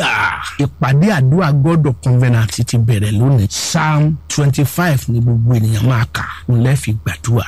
hallelujah ìpàdé àdúrà God of Covenant ti bẹ̀rẹ̀ lónìí psalm twenty five ni gbogbo ènìyàn máa kà ń lẹ́ẹ̀fi gbàdúrà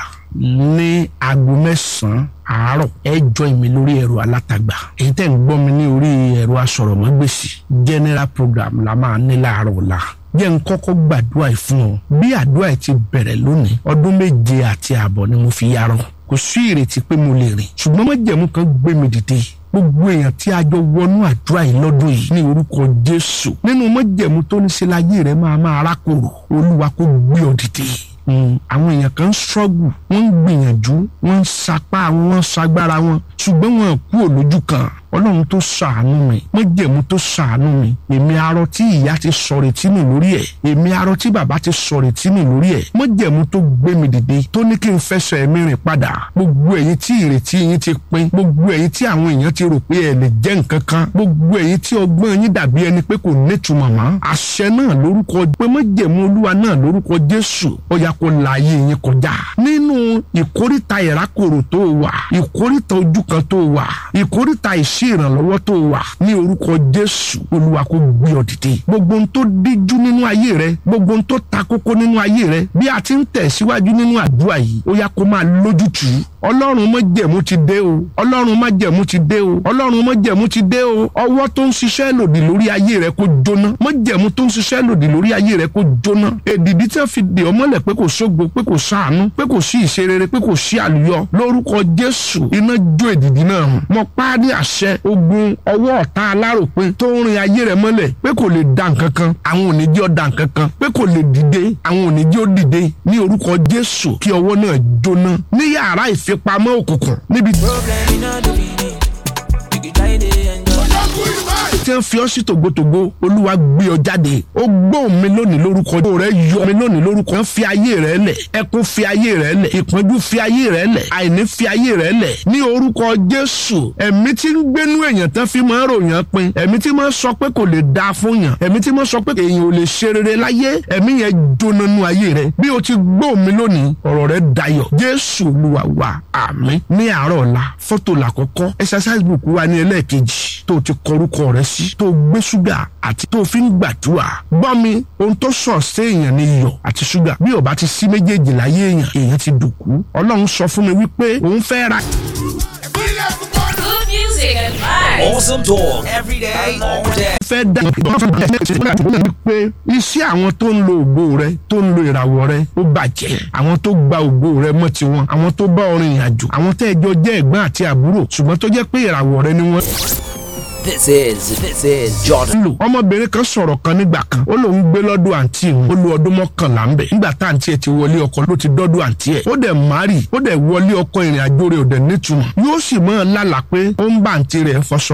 ní aago mẹ́sàn-án àárọ̀ ẹ join mi lórí ẹ̀rọ alátagbà èyí tẹ́ ń gbọ́ mi ní orí ẹ̀rọ asọ̀rọ̀mágbèsì general program la máa ní láàárọ̀ ọ̀la jẹ́ ń kọ́kọ́ gbàdúrà yìí fún ọ bí àdúrà yìí ti bẹ̀rẹ̀ lónìí ọdún méje àti ààbọ̀ ni mo fi yarọ kò sí ìrètí pé mo lè rìn ṣùgbọ́n májẹ̀mú kan gbé mi dìde gbogbo èèyàn tí a jọ wọnú àdúrà yìí lọ́dún yìí ní orúkọ Jésù nínú májẹ̀mú tó ní ṣe láyé rẹ̀ máa máa rákòrò Olúwa kó gbé ọ dìde àwọn èèyàn kan ń ṣọ́gù wọ́n ń gbìyànjú wọ́n ń sapá wọ́n ń sagbára wọn ṣùgbọ́n wọn kú òlójú kan ọlọ́run tó ṣàánú mi májẹ̀mú tó ṣàánú mi èmi arọ tí ìyá ti sọ̀rọ̀ tí mi lórí ẹ̀ èmi arọ tí bàbá ti sọ̀rọ̀ tí mi lórí ẹ̀ májẹ̀mú tó gbé mi dìde tó ní kí n fẹsẹ̀ ẹ̀mí rìn padà gbogbo ẹ̀yin tí ìrètí yín ti pin gbogbo ẹ̀yin tí àwọn èèyàn ti rò pé ẹ lè jẹ́ nǹkan kan gbogbo ẹ̀yin tí ọgbọ́n yín dàbí ẹni pé kò nítumọ̀ mọ́ àṣẹ náà lórúkọ pé májẹ̀mú olúwa náà lórúkọ jésù ó yá kó la ayé yín kọjá nínú ìkórìtà ìrákòrò tó wà ìkórìtà ojú kan tó wà ìkórìtà ìṣe ìrànlọ́wọ́ tó wà ní orúkọ jésù olúwa kó gbé ọ dìde gbogbo ohun tó díjú nínú ayé rẹ gbogbo ohun tó ta kókó nínú ayé rẹ bí a ti ń tẹ̀síwájú nínú àdúrà yìí ó yá kó máa lójútùú ọlọ́run májẹ̀mú ti dé o ọlọ́run májẹ̀mú ti dé o ọlọ́run májẹ̀mú ti dé o ọwọ́ tó ń ṣiṣẹ́ lòdì lórí ayé rẹ kó jóná májẹ̀mú tó ń ṣiṣẹ́ lòdì lórí ayé rẹ kó jóná èdìdí tí wọ́n fi dè ọ́ mọ́lẹ̀ pé kò sógo pé kò sáànú pé kò sí ìṣerere pé kò sí àlùyọ lórúkọ jésù iná jó èdìdí náà hàn mọ pa ní àṣẹ ogun ọwọ́ ọ̀tá aláròpin tó ń rin ayé rẹ mọ́lẹ̀ pé kò lè da nǹkan kan àwọn ò ní jẹ́ ó da nǹkan kan pé kò lè dìde àwọn ò ní jẹ́ ó dìde ní orúkọ jésù kí ọwọ́ náà jóná ní yàrá ìfipamọ́ òkùnkùn níbi Problem in all the meaning. You can try to enjoy. tí wọ́n fi ọ́ sí tògbótògbó olúwa gbé ọ jáde ó gbóhùn mi lónìí lórúkọ ó rẹ yọ mi lónìí lórúkọ wọ́n fi ayé rẹ lẹ̀ ẹkún fi ayé rẹ lẹ̀ ìpọ́njú fi ayé rẹ lẹ̀ àìní fi ayé rẹ lẹ̀ ní orúkọ jésù ẹ̀mí tí ń gbénú èèyàn tán fi máa ń ròyìn pin ẹ̀mí tí máa ń sọ pé kò lè dáa fún yàn ẹ̀mí tí máa ń sọ pé èèyàn ò lè ṣe rere láyé ẹ̀mí yẹn jóná nú ayé rẹ bí o ti gbóhùn mi lónìí ọ̀rọ̀ rẹ dayọ̀ jésù olúwa wa àmín ní àárọ̀ ọ̀la fọ́tò làkọ́kọ́ exercise book wa ní ẹlẹ́ẹ̀kejì tó o ti kọrúkọ rẹ sí tó o gbé ṣúgà àti tó o fi ń gbàdúrà gbọ́ mi ohun tó sọ̀ sí èèyàn ní iyọ̀ àti ṣúgà bí ó bá ti sí méjèèjì láyé èèyàn èèyàn ti dùnkú ọlọ́run sọ fún mi wípé òun fẹ́ ra Good music and vibes. Awesome talk every day, all day. fẹ́ dá pé iṣẹ́ àwọn tó ń lo ògo rẹ tó ń lo ìràwọ̀ rẹ ó bàjẹ́ àwọn tó gba ògo rẹ mọ́ tiwọn àwọn tó bá ọrìn ìrìn àjò àwọn tẹ́ ẹjọ́ jẹ́ ẹ̀gbọ́n àti àbúrò ṣùgbọ́n tó jẹ́ pé ìràwọ̀ rẹ ni wọ́n This is this is Jordan. ń lò ọmọbìnrin kan sọ̀rọ̀ kan nígbà kan ó lóun gbé lọ́dọ̀ àǹtí òun ó lo ọdún mọ́kànlá ń bẹ̀ nígbà tá àǹtí ẹ̀ ti wọlé ọkọ ló ti dọ́dọ̀ àǹtí ẹ̀ ó dẹ̀ márì ó dẹ̀ wọlé ọkọ ìrìn àjò rẹ̀ ò dẹ̀ nítumọ̀ yóò sì mọ́ ọ lálàá pé ó ń bá àǹtí rẹ̀ fọṣọ